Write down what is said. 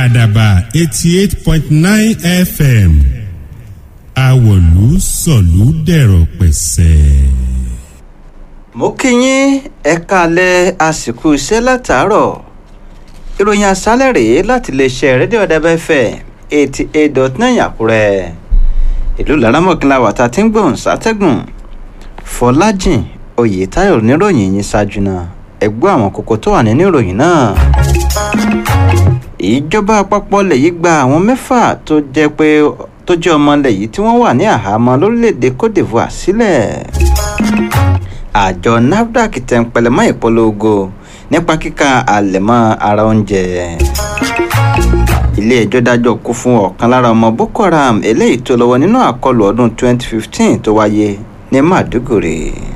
àdàbà eighty eight point nine fm àwọ̀lú sọ̀lú dẹ̀rọ̀ pẹ̀sẹ̀. mo kí yín ẹ kalẹ̀ àsìkò iṣẹ́ látàárọ̀ ìròyìn àṣálẹ̀ rèé láti iléeṣẹ́ rédíò ọ̀dẹ́bẹ́fẹ́ eighty eight dot nine àkúrẹ́ ìlú laramọ̀kìnlá wàtá tí ń gbóhùn sátẹ́gùn fọlájìn oyètáyọ̀ níròyìn yín ṣáájú náà ẹgbẹ́ àwọn kókó tó wà nínú ìròyìn náà ìjọba àpapọ̀ lè yí gba àwọn mẹ́fà tó jẹ́ pé tó jẹ́ ọmọ ilẹ̀ yìí tí wọ́n wà ní àhámọ́ lórílẹ̀‐èdè cote divoire sílẹ̀ àjọ nafdac tẹ̀ ń pẹlẹmọ́ ìpolongo nípa kíka àlẹ̀mọ́ ara oúnjẹ ilé ẹjọ́ dájọ́ kú fún ọ̀kan lára ọmọ boko haram eléyìí tó lọ́wọ́ nínú àkọlù ọdún 2015 tó wáyé ní màdúgùrì